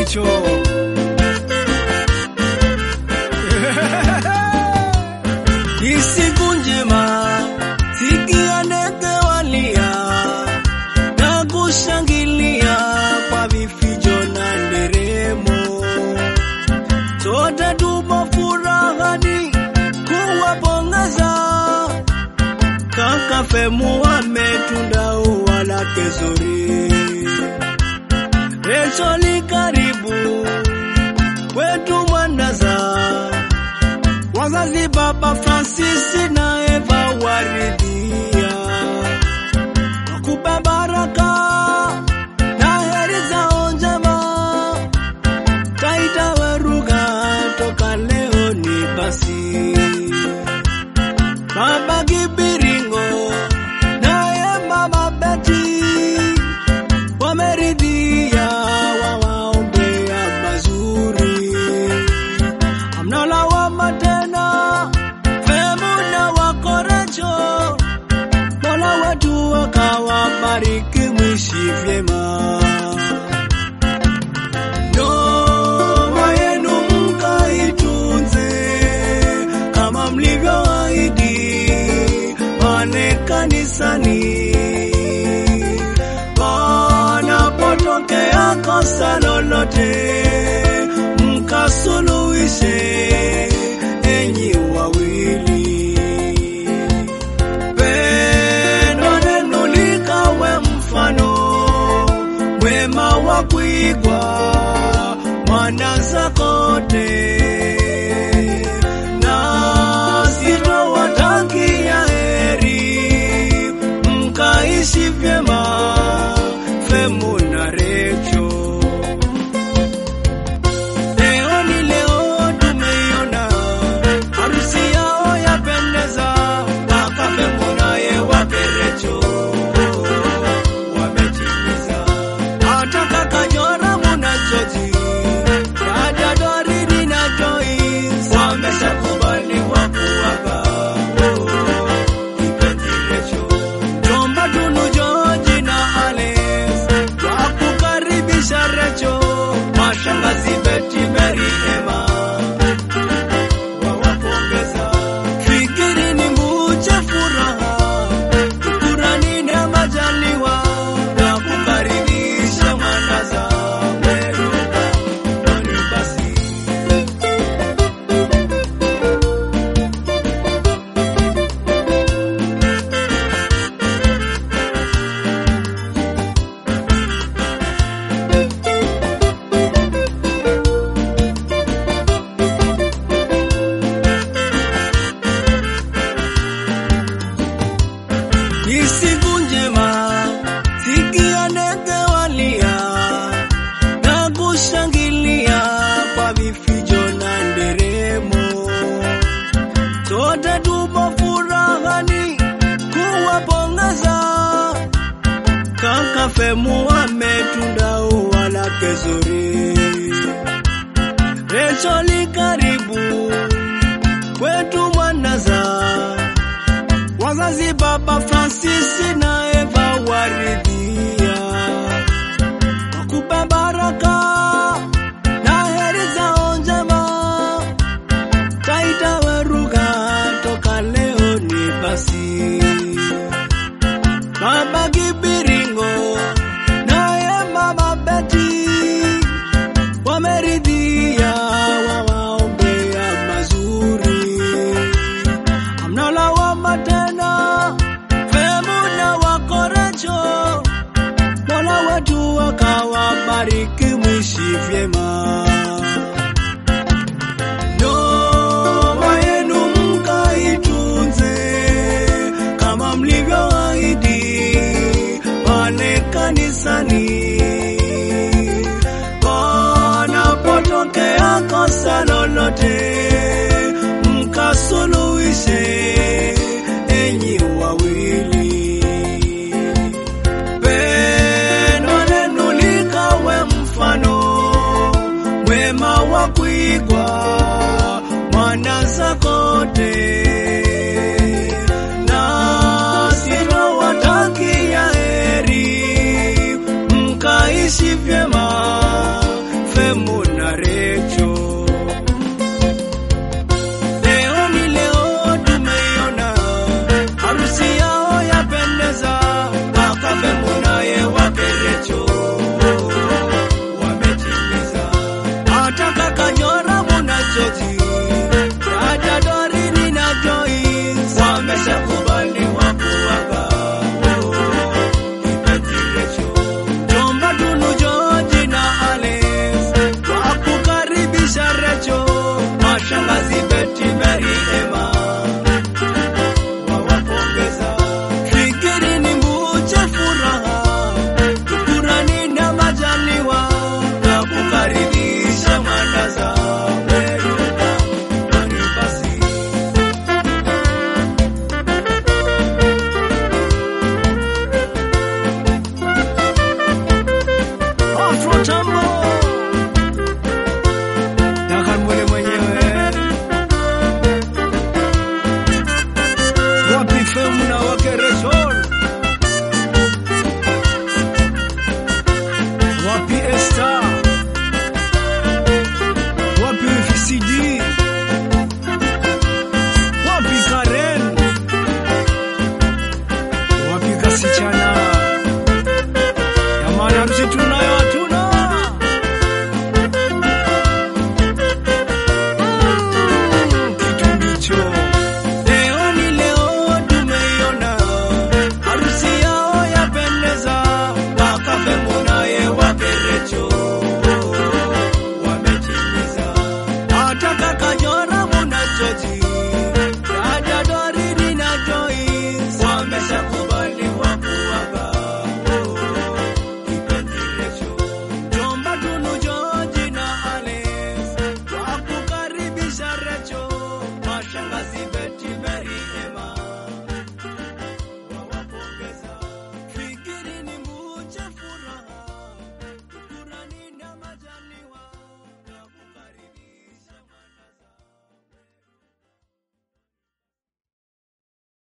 Recho. Ni siku njema, sikia ndege walia na kushangilia kwa vifijo na nderemo. Sote tupo furahani kuwapongeza kaka Femu ametunda ua lake zuri. Recho ni karibu kwetu Mwandaza, wazazi baba Francis na Eva waridhia wakupe baraka na heri zao njema. Taita Weruga toka leo ni basi Baba Kibiringo naye Mama Beti wameridhia, wawaombea mazuri, hamna lawama tena. Femu na Wakorecho, Mola wetu akawabariki, mwishi vyema. Ndoa yenu mkaitunze kama mlivyoahidi pale kanisani. Panapotokea kosa lolote, mkasuluhishe enyi wawili. Pendo lenu likawe mfano mwema wa kuigwa Mwandaza kote, na sitowatakia heri, mkaishi vyema Femu na Recho. Leo ni leo tumeiona harusi yao yapendeza, kaka Femu naye wake Recho wametimiza. Hata kaka Jora Muna Joji, dada Doridi na Joyce wameshakubaliwa kuwaga kipenzi Recho. Jomba Tunu Joji na Alex wakukaribisha Recho, mashangazi Beti Mary Emma wawapongeza. Fikiri ni muche furaha, shukurani na majaliwa na kukaribisha Mwandaza Weruga Doni basi Ni siku njema, sikia ndege walia na kushangilia kwa vifijo na nderemo. Sote tupo furahani kuwapongeza kaka Femu ametunda ua lake zuri. Recho li karibu kwetu Mwandaza wazazi baba Francis na Eva waridhia wakupe baraka na heri zao njema. Taita Weruga toka leo ni basi Baba Kibiringo naye Mama Beti wameridhia, wawaombea mazuri hamna lawama tena. Femu na Wakorecho, Mola wetu akawabariki, mwishi vyema. Ndoa yenu mkaitunze kama mlivyoahidi pale kanisani. Panapotokea kosa lolote, mkasuluhishe enyi wawili. Pendo lenu likawe mfano mwema wa kuigwa Mwandaza kote, na sitowatakia heri, mkaishi vyema